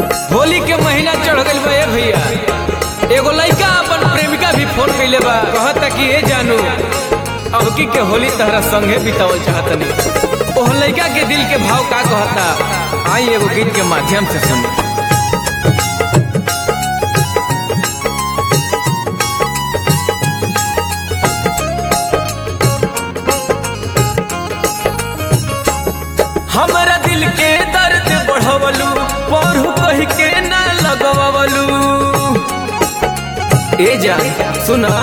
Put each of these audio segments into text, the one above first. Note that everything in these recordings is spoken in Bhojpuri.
होली के महीना चढ़ गइल बा ए भैया एगो लइका अपन प्रेमिका भी फोन कइले बा कहता कि ए जानू अबकी के होली तहरा संगे बितावल चाहतनी ओह लइका के दिल के भाव का कहता आई एगो गीत के माध्यम से सुनी हमरा दिल के दर्द बढ़वलू पढ़ू कही के ना लगवलू ए जा सुना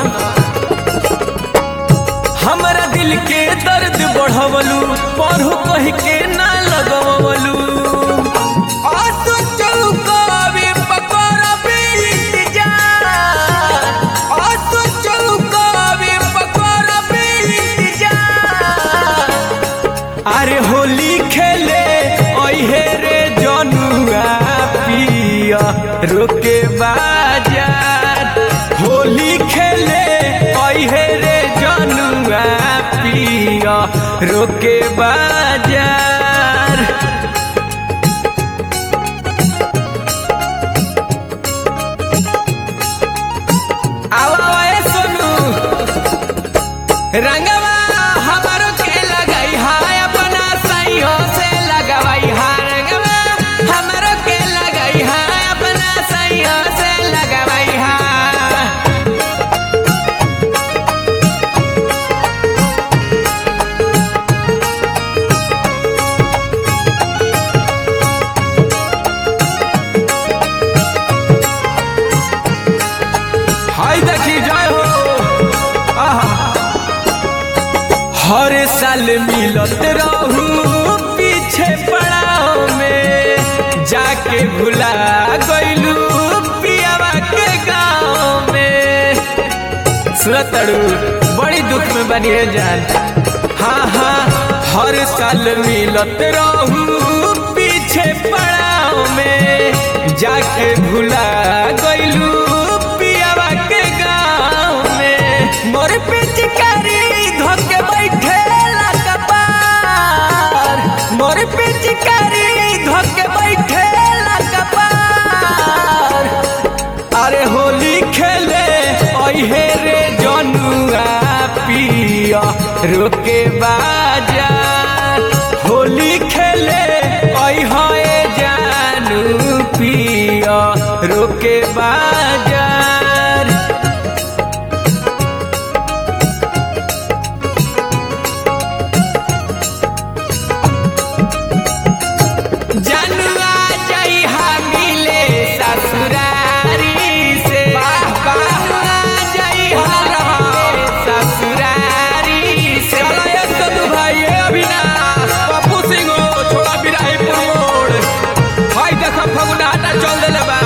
हमरा दिल के दर्द बढ़वलू पढ़ू कही के ना लगवलू आसू चौकावे पकड़बे इंतजार आसू चौकावे पकड़बे इंतजार अरे होली खेले ओहे रे जनुआ पिया रोके बाजार होली खेले ओहे रे जनुआ पिया रोके बाजार आवा ए सोनू रंगवा हमारो के लगाई हाय अपना सैयो से लगवाई हाय रंगवा हमारो के लगाई हाय अपना सैयो से लगवाई हाय हाय देखी जय हो आहा हर साल मिलत रहू पीछे पड़ाव में जाके भुला गइलू पियावा के गाँव में सुरतड़ू बड़ी दुख में बनी है जान हाँ हाँ हर साल मिलत रहू पीछे पड़ाव में जाके भुला गइलू पियावा के गाँव में मोर पिचकारी धोके बैठे कपार मोर पिचकारी धोके बैठे कपार अरे होली खेले ओहे रे जनुआ पिया रोके बाजार होली खेले ओहे जानू पिया रोके बाजार जनुआ जइहा मिले ससुरारी से वाह वाह जइहा रहे ससुरारी से चला ये सदु भाई ये अविनाश पप्पू सिंह हो, छोड़ा बिराहीपुर मोड़ भाई देखो फगुनाटा चल देले बा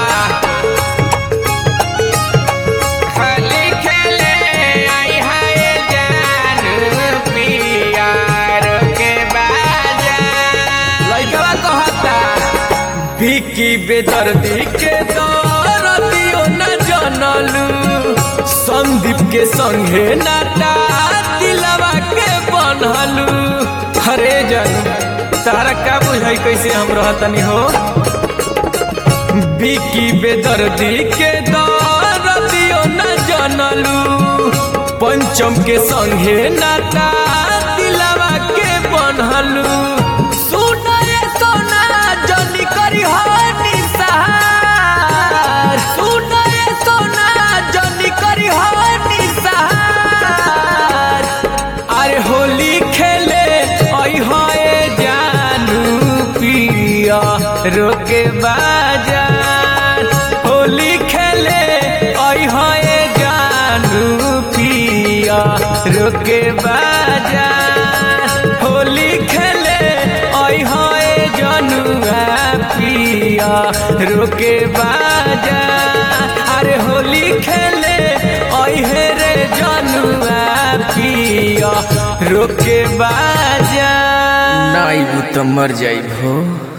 होली खेले आई हाय जानू पियार के बाजा लइकवा कहता विकी बेदर्दी के दरदियो न जनलू संदीप के संगे नाटा दिलवा के बनलू हरे जन तारा का बुझाई कैसे हम रहतनी हो विकी बेदर्दी के दरदियो न जनलू पंचम के संगे नाटा दिलवा के बनलू सुना ये सोना जनी करी हो निसहार सुना ये सोना जनी करी हो निसहार अरे होली खेले ओई होए जानू पिया रोके बाजार होली खेले ओई होए जानू पिया रोके बाजार होली खेले ओई होए जनुआ पिया रोके बाजार अरे होली खेले ओई हे रे जनुआ पिया रोके बाजार नाई तो मर जाई भो